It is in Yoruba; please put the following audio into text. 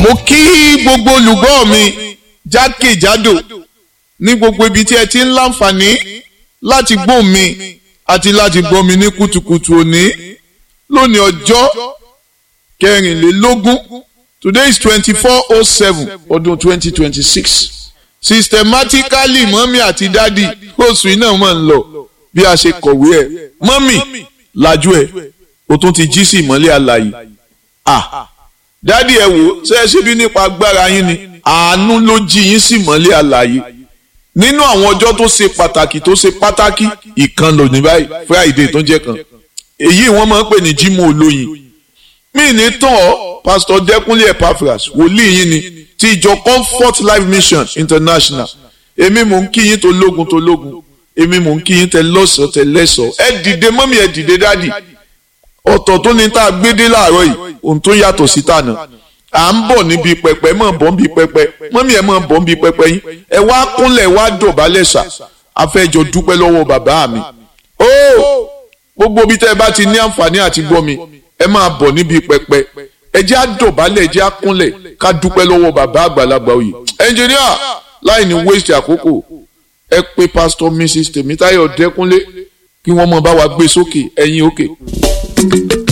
mo kí gbogbo olùgbọ́ mi jákèjádò ní gbogbo ibi tí ẹ ti ń láǹfààní láti gbọ́ mi àti láti gbọ́ mi ní kùtùkùtù òní lónìí ọjọ́ kẹrìnlélógún today is twenty four oh seven ọdún twenty twenty six systematically mọ́mí àti dádì oṣù iná máa ń lọ bí a ṣe kọ̀wé ẹ̀ mọ́mí lajú ẹ̀ o tún ti jí sí ìmọ́lẹ̀ àlàyé ah dádì ẹ wò ṣe é ṣe bí nípa agbára yín ni àánú ló jí yín sí ìmọ́lẹ̀ àlàyé nínú àwọn ọjọ́ tó ṣe pàtàkì tó ṣe pàtàkì ìkan lò ní báyìí friday tó jẹ́ kan èyí wọ́n máa ń pè ní jímọ̀ olóyin mí ní tán ọ́ pásítọ̀ dẹ́kunlé epaphras wòlíì yín ni ti ìjọ comfort life mission international èmi mò ń kí yín tó lógun tó lógun èmi mò ń kí yín tẹ lọ́sọ̀ọ́ tẹ lẹ́sọ̀ọ́ ẹ dìde mọ́mí ẹ dìde dádì ọ̀tọ̀ tó ní tá a gbé dé láàárọ̀ yìí ohun tó yàtọ̀ sí tànà à ń bọ̀ níbi pẹpẹ mọ̀ bọ̀ níbi pẹpẹ mọ́mí ẹ̀ mọ̀ bọ̀ níbi pẹpẹ yín ẹ wá kúnlẹ̀ wá dọ̀bálẹ̀ sà afẹ́jọ dúpẹ́ lọ́wọ́ bàbá mi ó gbogbo bí tẹ́ ẹ bá ti ní àǹfààní àti gbọ́ mi ẹ máa bọ̀ níbi pẹpẹ ẹ jẹ́ á dọ̀bálẹ̀ ẹ jẹ́ á kúnlẹ̀ ká dúpẹ́ lọ́wọ́ bàbá àgbàlagbà òye ẹnjìníà láì ní waste àkókò ẹ pé pásítọ̀ mrs tèmítáyọ̀ dẹ́kúnlé kí wọ́n mọ̀ bá wa gbé sókè ẹ̀yìn òkè. Okay.